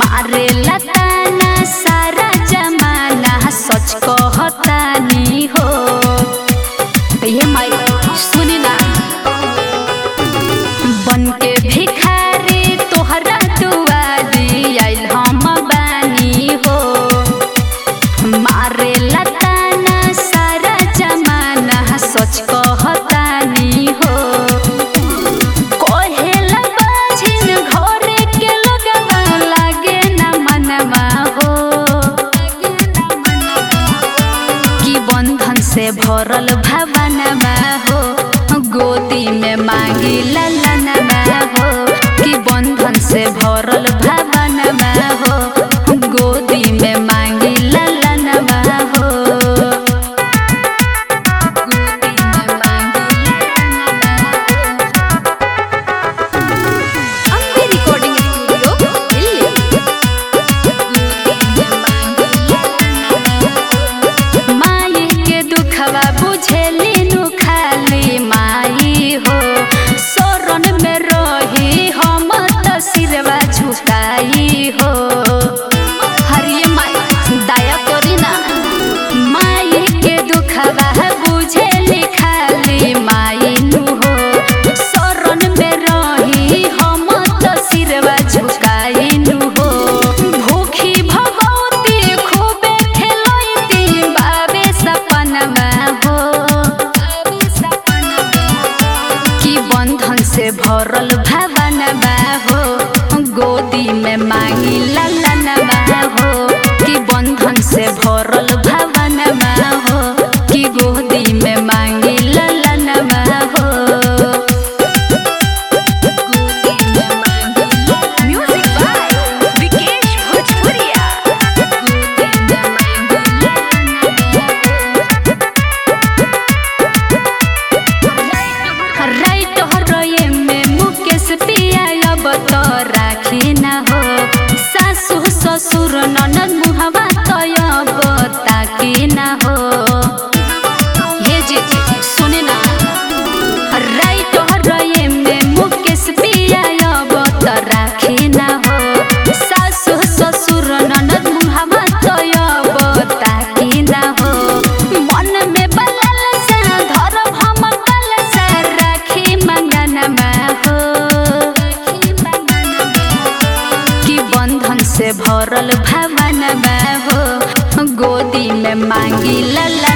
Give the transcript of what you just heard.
मारे लताना सारा जमाना सच कहतानी हो ये माई सुनी ना बन के भिखारी तोहरा दुआरी आइल हम बानी हो मारे लताना सारा जमाना सच कहतानी हो कोहेला बाझिन घरे के लोगवा लागे ना मनवा हो कि बंधन से भरल भवनमा हो गोदी में मांगी ललनमा हो कि बंधन से भरल भवनमा हो गोदी में मांगी ललनमा हो गोदी में मांगी ललनमा हो अम्बे रिकॉर्डिंग स्टूडियो दिल्ली माई के दुखवा बुझेली नु खाली माई हो शरण में रही हम त सिरवा झुकाई हो हरिये माई दया करी ना माई के दुखवा बुझेली खाली माई नु हो शरण में रही हम त सिरवा झुकाई नु हो भूखी भगवती खूबे खेलैती बाबे सपनमा हो कि बंधन से भरल भवनमा हो गोदी में मांगी ललनमा हो कि बंधन से भरल भवनमा हो कि गोदी में मांगी ललनमा हो गोदी में मांगी म्यूजिक बाय विकेश भोजपुरिया राइट हरये में मुकेश पिया अब तो राखी ना हो सासु ससुर ननद मुहवा तो अब ताकी ना हो हे जी सुने ना राइट हरये में मुकेश पिया अब तो राखी ना हो सासु ससुर ननद मुहवा तो अब ताकी ना हो मन में बलल सा धरब हम कल सा राखी मंगनमा हो कि बंधन से भरल भवनमा हो गोदी में मांगी लला